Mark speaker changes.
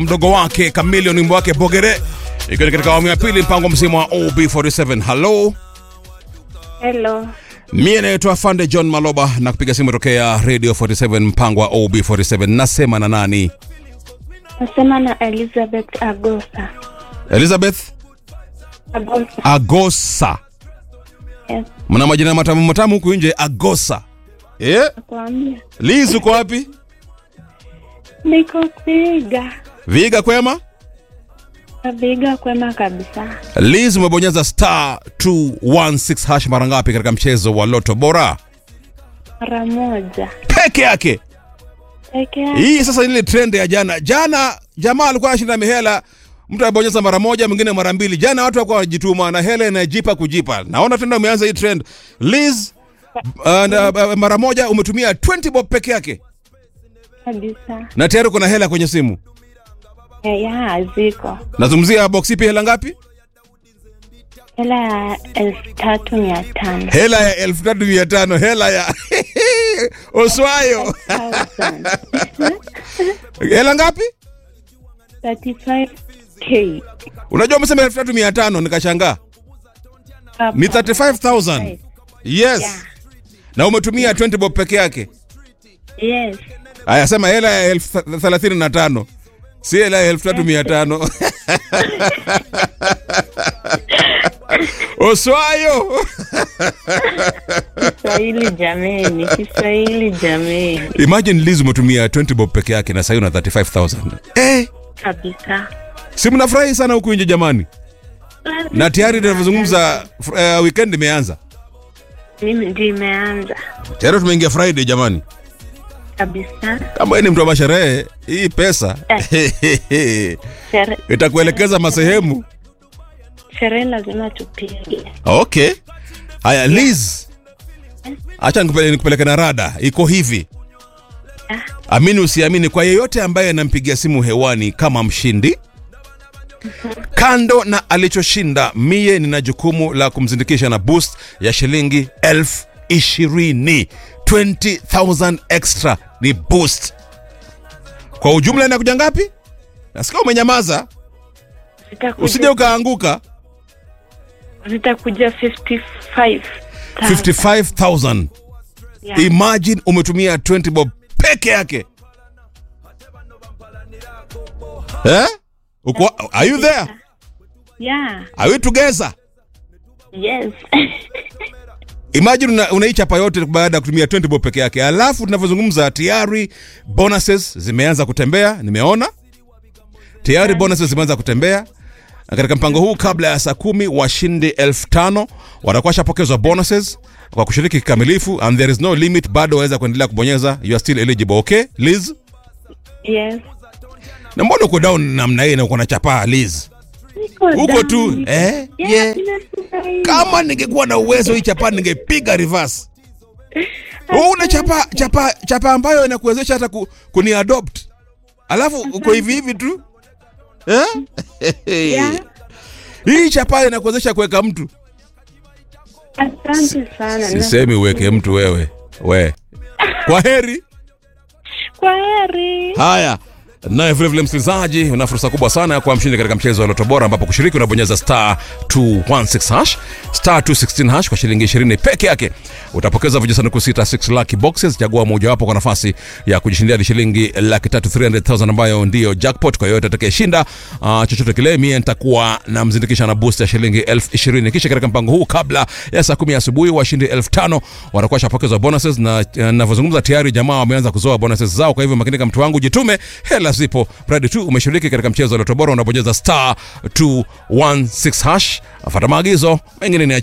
Speaker 1: mdogo wake Chameleon, wimbo wake Bogere, ikiwa ni katika awamu ya pili, mpango mzima wa OB47. Hello,
Speaker 2: Hello.
Speaker 1: mie naitwa Fande John Maloba na kupiga simu tokea Radio 47, mpango wa OB47. Nasema na nani?
Speaker 2: Nasema na Elizabeth Agosa.
Speaker 1: Elizabeth
Speaker 2: Agosa.
Speaker 1: Agosa.
Speaker 2: Yes.
Speaker 1: Mna majina matamu matamu huku nje, Agosa. Eh?
Speaker 2: Nakwambia.
Speaker 1: Liz uko wapi?
Speaker 2: Niko Viga.
Speaker 1: Viga kwema?
Speaker 2: Viga kwema kabisa.
Speaker 1: Liz umebonyeza star 216 hash mara ngapi katika mchezo wa Loto Bora?
Speaker 2: Mara moja.
Speaker 1: Peke yake.
Speaker 2: Peke yake.
Speaker 1: Hii sasa ile trend ya jana. Jana jamaa alikuwa anashinda mihela, mtu anabonyeza mara moja, mwingine mara mbili. Jana watu walikuwa wanajituma na hela inajipa kujipa. Naona tena umeanza hii trend. Liz uh, na, uh, mara moja umetumia 20 bob peke yake
Speaker 2: Kabisa.
Speaker 1: na tayari kuna hela kwenye simu.
Speaker 2: Ya, ya ziko.
Speaker 1: Nazungumzia box ipi, hela ngapi?
Speaker 2: Hela ya elfu tatu mia tano.
Speaker 1: Hela ya elfu tatu mia tano hela ya Oswayo.
Speaker 2: Thousand.
Speaker 1: hela ngapi?
Speaker 2: 35k.
Speaker 1: Unajua umesema elfu tatu mia tano nikashangaa.
Speaker 2: Hapa.
Speaker 1: Ni 35000 yes.
Speaker 2: Yeah.
Speaker 1: Na umetumia 20 bob peke yake.
Speaker 2: Yes.
Speaker 1: Aya, sema hela ya elfu thelathini na tano si hela ya elfu tatu mia tano Oswayo.
Speaker 2: Kiswahili jameni. Kiswahili jameni.
Speaker 1: Imagine Liz umetumia 20 bob peke yake na sasa una 35000 eh,
Speaker 2: Kabisa.
Speaker 1: si mnafurahi sana huku nje jamani, na tayari tunavyozungumza uh, weekend imeanza
Speaker 2: Mimi ndio imeanza.
Speaker 1: tayari, tumeingia Friday jamani.
Speaker 2: Kabisa.
Speaker 1: Kama wewe ni mtu wa masherehe, hii pesa
Speaker 2: Shere-
Speaker 1: itakuelekeza masehemu.
Speaker 2: Sherehe lazima tupige.
Speaker 1: Okay, haya Liz, acha nikupeleke nikupeleke na rada. Iko hivi, amini usiamini, kwa yeyote ambaye anampigia simu hewani kama mshindi, kando na alichoshinda, mie nina jukumu la kumzindikisha na boost ya shilingi elfu ishirini 20,000 extra ni boost. Kwa ujumla inakuja ngapi? Nasikia umenyamaza,
Speaker 2: Zitakuja-
Speaker 1: usije ukaanguka.
Speaker 2: zitakuja 55
Speaker 1: 55,000.
Speaker 2: Yeah.
Speaker 1: Imagine umetumia 20 bob peke yake. Eh? Uko, are you there?
Speaker 2: Yeah.
Speaker 1: Are we together?
Speaker 2: Yes.
Speaker 1: Imagine una, unaichapa yote baada ya kutumia 20 bob peke yake. Alafu tunavyozungumza tayari bonuses zimeanza kutembea, nimeona. Tayari bonuses zimeanza kutembea. Na katika mpango huu kabla ya saa kumi washindi elfu tano watakuwa washapokezwa bonuses kwa kushiriki kikamilifu and there is no limit, bado waweza kuendelea kubonyeza, you are still eligible. Okay, Liz?
Speaker 2: yes.
Speaker 1: Na mbona uko down namna hii na uko na chapaa Liz?
Speaker 2: Niko
Speaker 1: Uko
Speaker 2: down.
Speaker 1: tu eh?
Speaker 2: Yeah,
Speaker 1: Yeah.
Speaker 2: ninafurahi.
Speaker 1: Kama ningekuwa na uwezo hii chapaa ningepiga reverse. Wewe una chapa chapa chapa ambayo inakuwezesha hata ku, kuni adopt. Alafu uko hivi hivi tu. Eh?
Speaker 2: Yeah.
Speaker 1: Hii chapa inakuwezesha kuweka mtu.
Speaker 2: Asante sana.
Speaker 1: Sisemi uweke mtu wewe. We. Kwa heri.
Speaker 2: Kwa heri.
Speaker 1: Haya. Naye vile vile msikilizaji, una fursa kubwa sana ya kuwa mshindi katika mchezo wa Loto Bora ambapo kushiriki unabonyeza star 216 hash star 216 hash kwa shilingi 20 peke yake. Utapokeza vijisanduku sita 6 lucky boxes, chagua mojawapo kwa nafasi ya kujishindia hadi shilingi laki tatu 300,000 ambayo ndiyo jackpot. Kwa yoyote atakayeshinda uh, chochote kile, mie nitakuwa namzindikisha na boost ya shilingi elfu ishirini. Kisha katika mpango huu kabla ya saa kumi asubuhi washindi elfu tano watakuwa shapokezwa bonuses, na navyozungumza tayari jamaa wameanza kuzoa bonuses zao. Kwa hivyo makinika, mtu wangu, jitume, hela zipo, mradi tu umeshiriki katika mchezo wa Loto Bora, unabonyeza star 216 hash, afata maagizo mengine ni